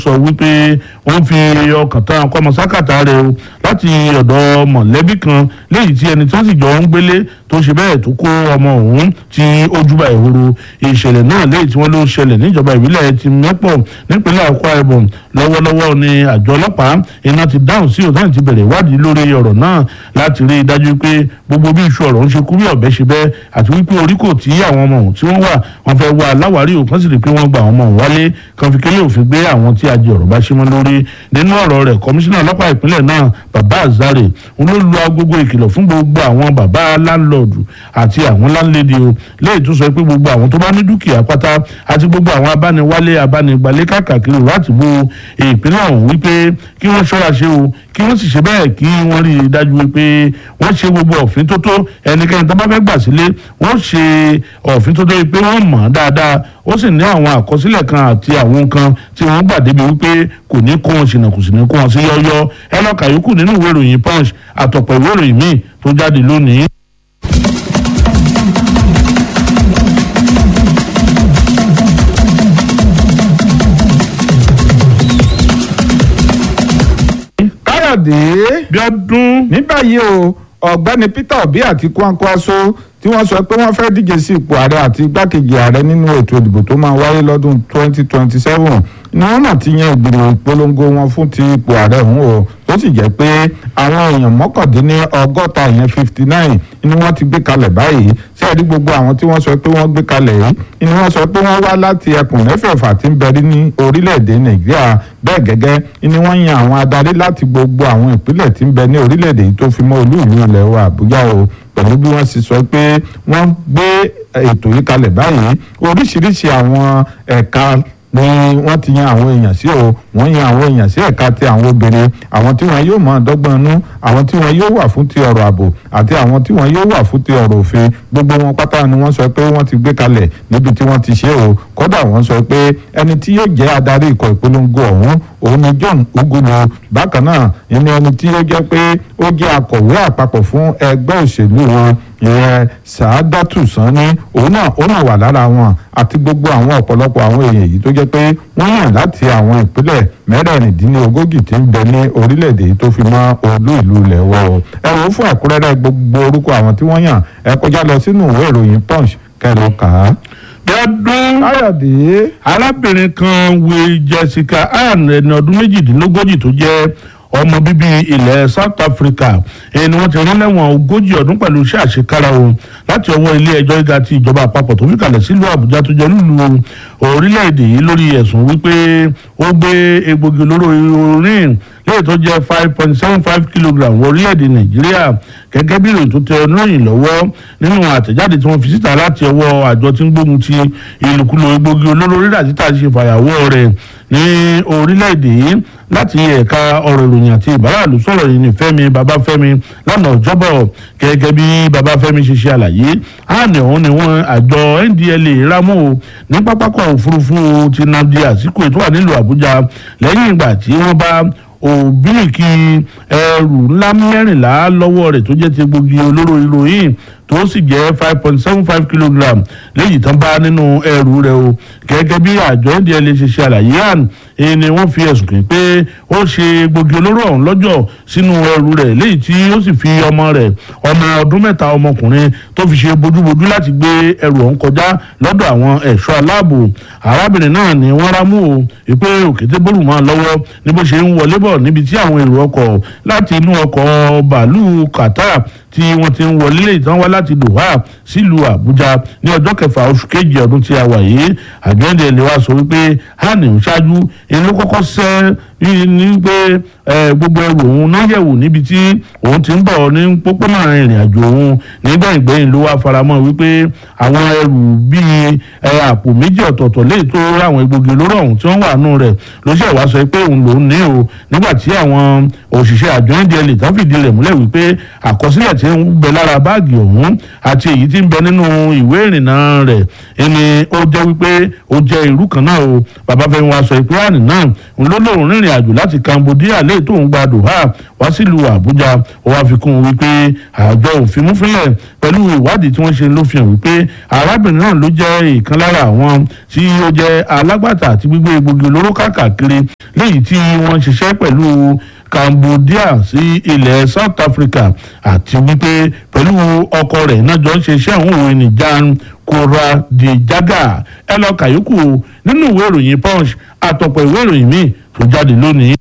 sọ wípé wọ́n fi ọkàn tán kọ́mọsákàtà rẹ̀ o láti ọ̀dọ̀ mọ̀lẹ́bí kan léyìí tí ẹni tí wọ́n sì jọ ń gbélé tó ṣe bẹ́ẹ̀ tó kó ọmọ òun tí ó júbà ìhòòrò ìṣẹ̀lẹ̀ náà léyìí tí wọ́n ló ṣẹlẹ̀ níjọba ìbílẹ̀ ti mẹ́pọ̀ nípínlẹ̀ Akwa Ibom lọ́wọ́lọ́wọ́ ni àjọ ọlọ́pàá iná ti dáhùn sí òtún ti bẹ̀rẹ̀ ìwádìí lórí ọ̀rọ̀ náà láti rí i dájú pé gbogbo bí iṣu ọ̀rọ̀ ń ṣe kú bí ọ̀bẹ ṣe bẹ́ àti wípé orí kò tí àwọn ọmọ òun tí wọ́n wà wọ́n fẹ́ wá aláwárí òkan sì rí i pé wọ́n gba àwọn ọmọ òun wálé kan fi kélé òfin gbé àwọn tí ajé ọ̀rọ̀ bá ṣe mọ́ lórí nínú ọ̀rọ̀ rẹ̀ kọmíṣánná ọlọ́pàá ìpínlẹ̀ náà bàbá azare òun ló lu agogo ìkìlọ̀ fún gbogbo àwọn bàbá láńlọ́ọ̀dù àti àwọn láńlédè o léyìí tó sọ pé gbogbo àwọn tó bá ní dúkìá pátá àti gbogbo àwọn abániwálé abánigbalé káàkiri láti bo ìpínlẹ̀ ọ̀hún wípé kí wọ́n ṣọ́ra ṣe o kí wọ́n sì ṣe bẹ́ẹ̀ kí wọ́n rí i dájú wípé wọ́n ṣe gbogbo òfin tó tó ẹnikẹ́ni tó bá fẹ́ gbà sílé wọ́n ṣe òfin tó tó wípé wọ́n mọ̀ ọ́n dáadáa ó sì ní àwọn àkọsílẹ̀ kan àti àwọn nǹkan tí wọ́n gbà débi wípé kò ní kó wọn ṣìnà kò sì ní kó wọn sí yọ́yọ́ ẹ lọ́ọ́ kàyókù nínú ìwé ìròyìn punch àtọ̀pọ̀ ìwé ìròyìn míì tó jáde lónìí. káyọ̀dé bí ọdún ní báyìí o ọ̀gbẹ́ni peter obi àti kwankwaso tí wọ́n sọ pé wọ́n fẹ́ díje sí ipò ààrẹ àti igbákejì ààrẹ nínú ètò ìdìbò tó máa wáyé lọ́dún 2027 ni wọ́n náà ti yan ìgbìmọ̀ ìpolongo wọn fún ti ipò ààrẹ ọ̀hún o tó sì jẹ́ pé àwọn èèyàn mọ́kàndínní ọgọ́ta ìyẹn 59 ni wọ́n ti gbé kalẹ̀ báyìí sẹ́ẹ̀rí gbogbo àwọn tí wọ́n sọ pé wọ́n gbé kalẹ̀ yìí ni wọ́n sọ pé wọ́n wá láti ẹkùn mẹ́fẹ̀ẹ̀fà tí ń bẹ̀rí ní orílẹ̀-èdè nàìjíríà bẹ́ẹ̀ gẹ́gẹ́ ni wọ́n yan àwọn adarí láti gbogbo àwọn ìpínlẹ̀ tí ń bẹ ní orílẹ̀-èdè yìí tó fi mọ́ olú ìlú ilẹ̀ wa àbújá o pẹ̀lú bí wọ́n sì sọ pé wọ́n gbé ètò yìí kalẹ̀ báyìí oríṣiríṣi àwọn ẹ̀ka ni wọ́n ti yan àwọn èèyàn sí o wọ́n yan àwọn èèyàn sí ẹ̀ka ti àwọn obìnrin àwọn tí wọ́n yóò máa dọ́gbọ́n nú àwọn tí wọ́n yóò wà fún ti ọ̀rọ̀ ààbò àti àwọn tí wọ́n yóò wà fún ti ọ̀rọ̀ òfin gbogbo wọn pátá ni wọ́n sọ pé wọ́n ti gbé kalẹ̀ níbi tí wọ́n ti ṣe o kódà wọ́n sọ pé ẹni tí yóò jẹ́ adarí ikọ̀ ìpolongo ọ̀hún òun ni John Ugulu bákan náà ìní ẹni tí yóò jẹ́ pé ó jẹ́ akọ̀wé àpapọ̀ fún ẹgbẹ́ òṣèlú wọn ìyẹn Sàádátù Sanni òun náà ó náà wà lára wọn àti gbogbo àwọn ọ̀pọ̀lọpọ̀ àwọn èèyàn yìí tó jẹ́ pé wọ́n yàn láti àwọn ìpínlẹ̀ mẹ́rẹ̀ẹ̀rìndínlógójì tí ń bẹ ní orílẹ̀-èdè yìí tó fi mọ́ olú ìlú ilẹ̀ wọ̀ ẹ wò ó fún ẹ̀kúnrẹ́rẹ́ gbogbo orúkọ àwọn tí wọ́n yàn ẹ kọjá lọ sínú ìwé ìròyìn punch kẹrọ kà á. bí ọdún káyọ̀dé arábìnrin kan wé Jessica Ann ẹni ọdún méjìdínlógójì tó jẹ́ ọmọ bíbí ilẹ̀ South Africa ẹni wọ́n ti rán lẹ́wọ̀n ogójì ọdún pẹ̀lú iṣẹ́ àṣekára o láti ọwọ́ ilé ẹjọ́ gíga ti ìjọba àpapọ̀ tó fi kalẹ̀ sílùú Àbújá tó jẹ́ lùlù orílẹ̀-èdè yìí lórí ẹ̀sùn wípé ó gbé egbògi olóró orin lẹ́yìn tó jẹ́ five point seven five kilogram wọ orílẹ̀-èdè Nàìjíríà gẹ́gẹ́ bí ìròyìn tó tẹ oníròyìn lọ́wọ́ nínú àtẹ̀jáde tí wọ́n fi síta láti ọwọ́ àjọ tí ń gbógun ti ìlòkulò egbògi olóró rírà títà ṣe fàyàwọ́ rẹ̀ ní orílẹ̀-èdè yìí láti ẹ̀ka ọ̀rọ̀ ìròyìn àti ìbáraàlú sọ̀rọ̀ yìí ní Fẹ́mi Babáfẹ́mi lánàá ọjọ́bọ̀ gẹ́gẹ́ bí Babáfẹ́mi ṣe ṣe àlàyé àná ọ̀hún ni wọ́n àjọ NDLEA rámú o ní pápákọ̀ òfurufú ti Nnamdi Azikiwe tó wà nílùú Àbújá lẹ́yìn ìgbà tí wọ́n bá òbíríkì ẹrù ńlá mẹ́rìnlá lọ́wọ́ rẹ̀ tó jẹ́ ti gbòógì olóró ìròyìn tó sì jẹ́ five point seven five kilogram léyìí tán bá nínú ẹrù rẹ̀ o gẹ́gẹ́ bí àjọ ndla ṣe ṣe àlàyé àn èyí ni wọ́n fi ẹ̀sùn kàn pé ó ṣe gbòógì olóró ọ̀hún lọ́jọ́ sínú ẹrù rẹ̀ léyìí tí ó sì fi ọmọ rẹ̀ ọmọ ọdún mẹ́ta ọmọkùnrin tó fi ṣe bójúbójú láti gbé ẹrù ọ̀hún kọjá lọ́dọ̀ àwọn ẹ̀ṣọ́ aláàbò arábìnrin náà ni wọ́n rámú o ìpè òkété bólú mọ́ lọ́wọ́ ní bó ṣe ń wọlé bọ̀ níbi tí àwọn èrò ọkọ̀ láti inú ọkọ̀ bàálù Qatar tí wọ́n ti ń wọlé lè tán wá láti Doha sílùú Àbújá ní ọjọ́ kẹfà oṣù kejì ọdún tí a wà yìí àjọ́ndé ilé wa sọ wípé hàní ń ṣáájú inú kọ́kọ́ sẹ́ ní pé gbogbo ẹrù òun náà yẹ̀wò níbi tí òun ti ń bọ̀ ní pópónà ìrìn àjò òun nígbà ìgbẹ́yìn ló wá faramọ́ wípé àwọn ẹrù bíi àpò méjì ọ̀tọ̀ọ̀tọ̀ léyìí tó ráwọn egbògi olóró ọ̀hún tí wọ́n wà nù rẹ̀ ló ṣe wá sọ pé òun lòún ní o nígbà tí àwọn òṣìṣẹ́ àjọ ndla tán fìdí rẹ̀ múlẹ̀ wípé àkọsílẹ̀ tí ń bẹ lára báàgì ọ̀hún àti èyí tí ń bẹ nínú ìwé ìrìnnà rẹ̀ ẹni ó jẹ́ wípé ó jẹ́ irú kan náà o bàbá fẹ́ wá sọ ìpínlẹ̀ náà òun ló lóun rìnrìn rìnrìn àjò láti Cambodia lẹ́yìn tó ń gba Doha wá sílùú Àbújá ó wá fi kún un wípé àjọ òfin múfínlẹ̀ pẹ̀lú ìwádìí tí wọ́n ṣe ló fi hàn wípé arábìnrin náà ló jẹ́ ìkan lára àwọn tí ó jẹ́ alágbàtà àti gbígbé egbògi olóró káàkiri léyìí tí wọ́n ṣiṣẹ́ pẹ̀lú Cambodia sí ilẹ̀ South Africa àti wípé pẹ̀lú ọkọ rẹ̀ náà jọ ń ṣe iṣẹ́ àwọn òwe nìjan kóra di jágà ẹ lọ kàyókù nínú ìwé ìròyìn Punch àtọ̀pọ̀ ìwé ìròyìn míì tó jáde lónìí.